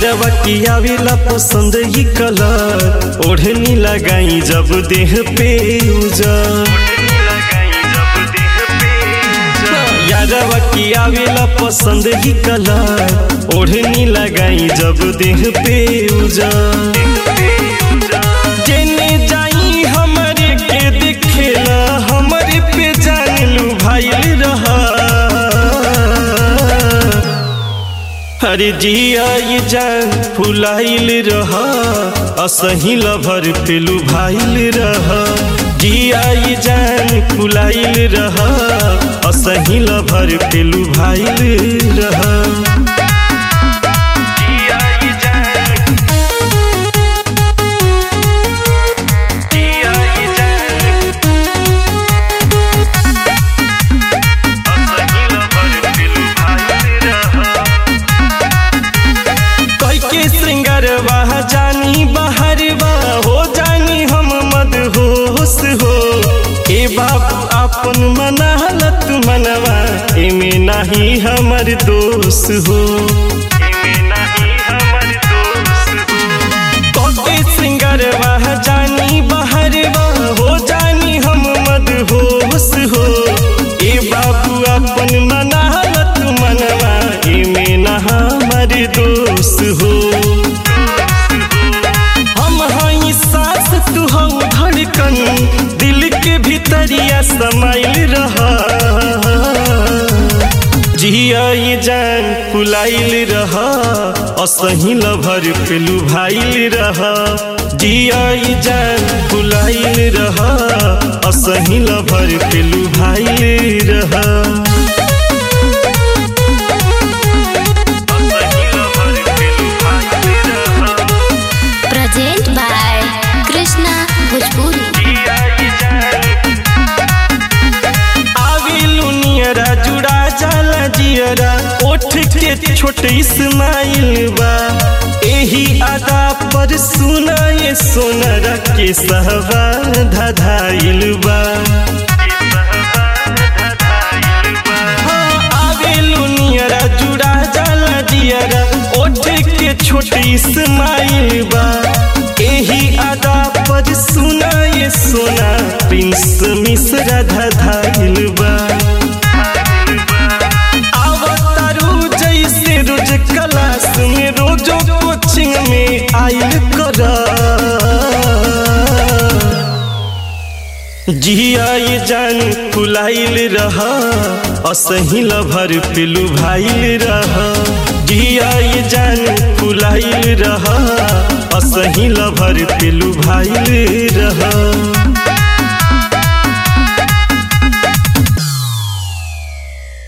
यादवा की आवेला पसंद ही कलर ओढ़नी लगाई जब देह पे उजर यादवा की आवेला पसंद ही कलर ओढ़नी लगाई जब देह पे उजर जेने जाई हमरे के दिखेला हमरे पे जान लू भाई रहा अरे जिया ये जान फुलाइल रहा असही लभर पेलू भाइल रहा जिया ये जान फुलाइल रहा असही लभर पेलू भाइल रहा जिया ये जान जिया ये जान असही लभर पेलू भाइल रहा कई के श्रृंगारवा जानी बहरवा हो जानी हम मदहोश हो ए बाबू अपन मनालत मनवा एमे नाही हमर दोष हो एमे नाही हमर दोष हो के श्रृंगारवा जानी बहरवा हो जानी हम मदहोश हो ए बाबू अपन मनालत मनवा एमे ना हमर दोष हो हम हई सास तू हम धड़कन दिल के भीतरिया समाइल रहा जिया ये जान फुलाइल रहा असही लभर पेलू भाइल रहा जिया ये जान फुलाइल रहा असही लभर पेलू भाइल रहा प्रेजेंट बाय कृष्णा भोजपुरी आविलू नियरा जुड़ा जाला जियरा ओठ के छोट इस्माइल बा एही अदा पर सुना ये सोनरा के सहवा धधाइल बा हाँ, आवेलू नियरा जुड़ा जाला जियरा ओठ के छोट इस्माइल बा एही अदा पर सुना ये सोना प्रिंस मिश्रा धधाइल बा आवतारू जैसे रोज क्लास में रोजो कोचिंग में आइल कर जिया ये जान फुलाइल रहा असही लभर पेलू भाइल रहा जिया ये जान फुलाइल रहा असही लभर पेलू भाइल रहा